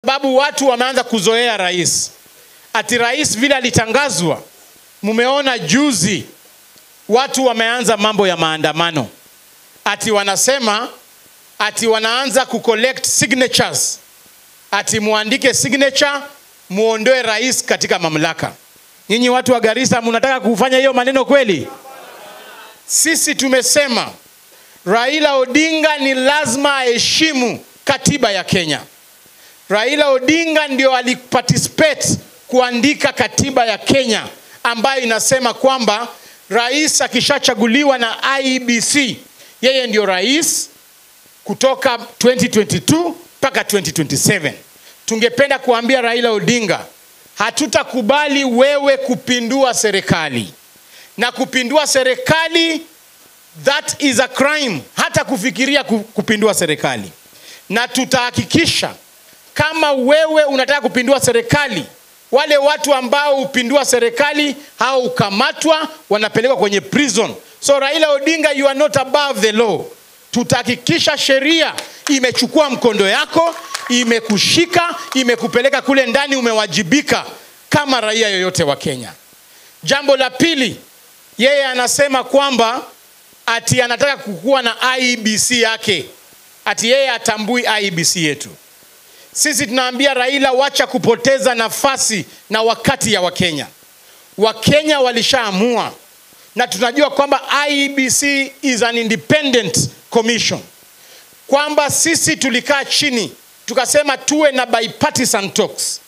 sababu watu wameanza kuzoea rais. Ati rais vile alitangazwa, mumeona juzi watu wameanza mambo ya maandamano, ati wanasema ati wanaanza kucollect signatures, ati muandike signature muondoe rais katika mamlaka. Nyinyi watu wa Garissa, mnataka kufanya hiyo maneno kweli? Sisi tumesema Raila Odinga ni lazima aheshimu katiba ya Kenya. Raila Odinga ndio aliparticipate kuandika katiba ya Kenya ambayo inasema kwamba rais akishachaguliwa na IEBC yeye ndio rais kutoka 2022 mpaka 2027. Tungependa kuambia Raila Odinga, hatutakubali wewe kupindua serikali, na kupindua serikali that is a crime, hata kufikiria ku- kupindua serikali, na tutahakikisha kama wewe unataka kupindua serikali, wale watu ambao hupindua serikali hao hukamatwa, wanapelekwa kwenye prison. So Raila Odinga, you are not above the law. Tutahakikisha sheria imechukua mkondo yako, imekushika, imekupeleka kule ndani, umewajibika kama raia yoyote wa Kenya. Jambo la pili, yeye anasema kwamba ati anataka kukuwa na IEBC yake, ati yeye atambui IEBC yetu. Sisi tunaambia Raila, wacha kupoteza nafasi na wakati ya Wakenya. Wakenya walishaamua, na tunajua kwamba IEBC is an independent commission, kwamba sisi tulikaa chini tukasema tuwe na bipartisan talks.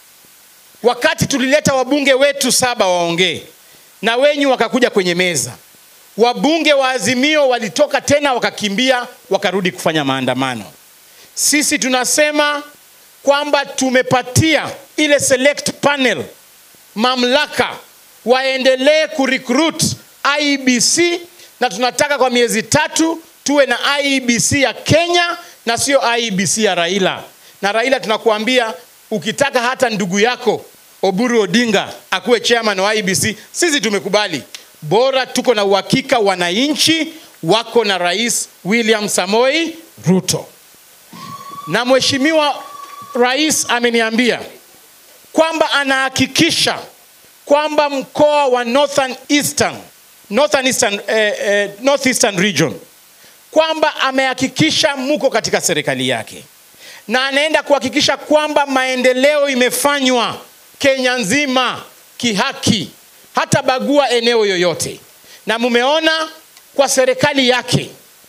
Wakati tulileta wabunge wetu saba waongee na wenyu wakakuja kwenye meza, wabunge wa Azimio walitoka tena wakakimbia wakarudi kufanya maandamano. Sisi tunasema kwamba tumepatia ile select panel mamlaka waendelee kurecruit IEBC na tunataka kwa miezi tatu tuwe na IEBC ya Kenya na sio IEBC ya Raila. Na Raila tunakuambia ukitaka hata ndugu yako Oburu Odinga akuwe chairman wa IEBC, sisi tumekubali, bora tuko na uhakika wananchi wako na Rais William Samoi Ruto. Na mheshimiwa rais ameniambia kwamba anahakikisha kwamba mkoa wa Northern Eastern, Northern Eastern, eh, eh, North Eastern region kwamba amehakikisha muko katika serikali yake na anaenda kuhakikisha kwamba maendeleo imefanywa Kenya nzima kihaki, hata bagua eneo yoyote. Na mumeona kwa serikali yake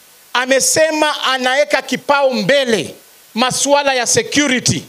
amesema anaweka kipao mbele masuala ya security,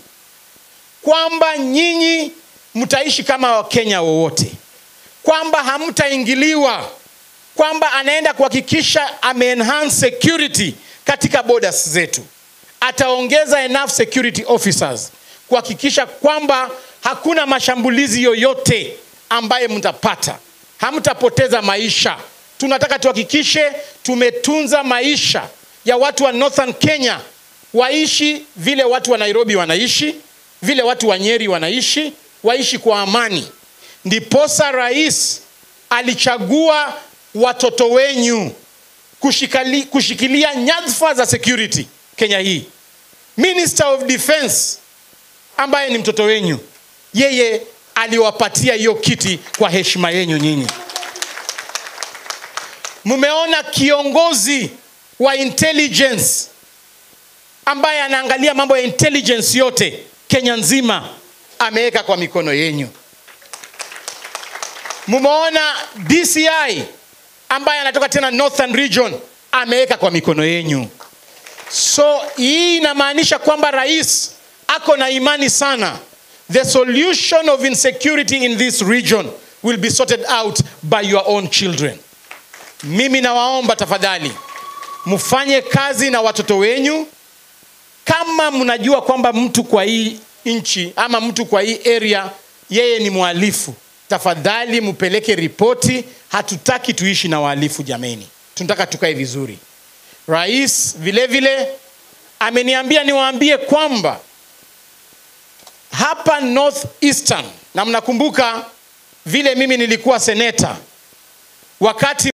kwamba nyinyi mtaishi kama Wakenya wowote, kwamba hamtaingiliwa, kwamba anaenda kuhakikisha ameenhance security katika borders zetu. Ataongeza enough security officers kuhakikisha kwamba hakuna mashambulizi yoyote ambaye mtapata, hamtapoteza maisha. Tunataka tuhakikishe tumetunza maisha ya watu wa Northern Kenya waishi vile watu wa Nairobi wanaishi, vile watu wa Nyeri wanaishi, waishi kwa amani. Ndiposa rais alichagua watoto wenyu kushikali, kushikilia nyadhifa za security Kenya hii. Minister of Defense ambaye ni mtoto wenyu, yeye aliwapatia hiyo kiti kwa heshima yenyu nyinyi. Mmeona kiongozi wa intelligence ambaye anaangalia mambo ya intelligence yote Kenya nzima ameweka kwa mikono yenyu. Mumeona DCI ambaye anatoka tena Northern Region ameweka kwa mikono yenyu. So hii inamaanisha kwamba rais ako na imani sana. The solution of insecurity in this region will be sorted out by your own children. Mimi nawaomba tafadhali mfanye kazi na watoto wenyu. Kama mnajua kwamba mtu kwa hii nchi ama mtu kwa hii area yeye ni mhalifu, tafadhali mpeleke ripoti. Hatutaki tuishi na wahalifu jameni, tunataka tukae vizuri. Rais vile vile ameniambia niwaambie kwamba hapa North Eastern, na mnakumbuka vile mimi nilikuwa seneta wakati